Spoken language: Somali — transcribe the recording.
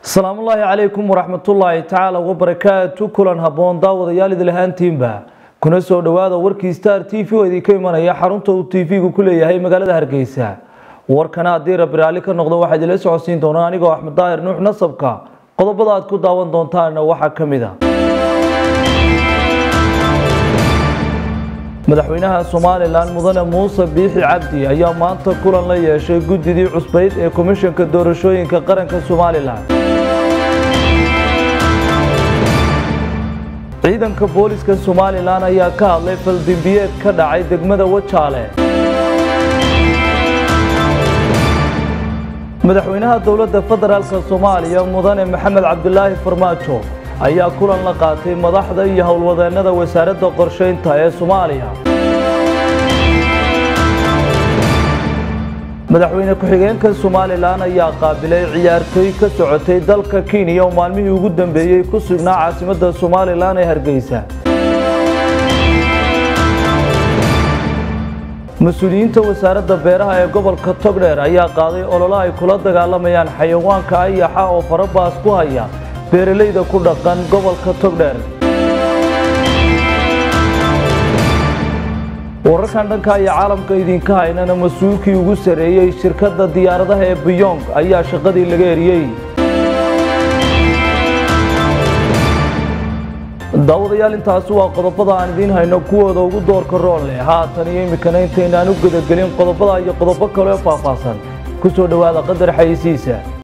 asalaamullaahi calaykum waraxmatullaahi tacaala wabarakaatu kulan habboon daawadayaal idil ahaantiinba kuna soo dhowaada warkii star t v oo idinka imanaya xarunta uu t v-gu ku leeyahay magaalada hargeysa warkana haddii rabbi raalli ka noqdo waxaa idinla socodsiin doonaa anigoo axmed daahir nuux nasabka qodobada aad ku daawan doontaana waxaa ka mid a madaxweynaha somalilan mudane muuse biixi cabdi ayaa maanta kulan la yeeshay guddidii cusbayd ee komishanka doorashooyinka qaranka somalilan ciidanka booliska somalilan ayaa ka hadlay faldimbiyeed ka dhacay degmada wajaale madaxweynaha dowladda federaalk soomaaliya mudane maxamed cabdilaahi farmaajo ayaa kulan la qaatay madaxda iyo howlwadeennada wasaaradda qorshaynta ee soomaaliya madaxweyne ku-xigeenka somalilan ayaa qaabilay ciyaartooy ka socotay dalka kenya oo maalmihii ugu dambeeyey ku sugnaa caasimadda somalilan ee hargeysa mas-uuliyiinta wasaaradda beeraha ee gobolka togdheer ayaa qaaday ololo ay kula dagaalamayaan xayawaanka ayaxa oo farabaas ku haya beeralayda ku dhaqan gobolka togdheer wararkan dhanka iyo caalamka idinka haynana mas-uulkii ugu sarreeyey shirkadda diyaaradaha ee biyong ayaa shaqadii laga eriyey daawadayaal intaasi waa qodobada aan idiin hayno kuwooda ugu doorka rool leh haatan iyo iminkana intaynaan u gudagelin qodobada iyo qodobo kaleo faahfaahsan ku soo dhowaada qadar xayisiisa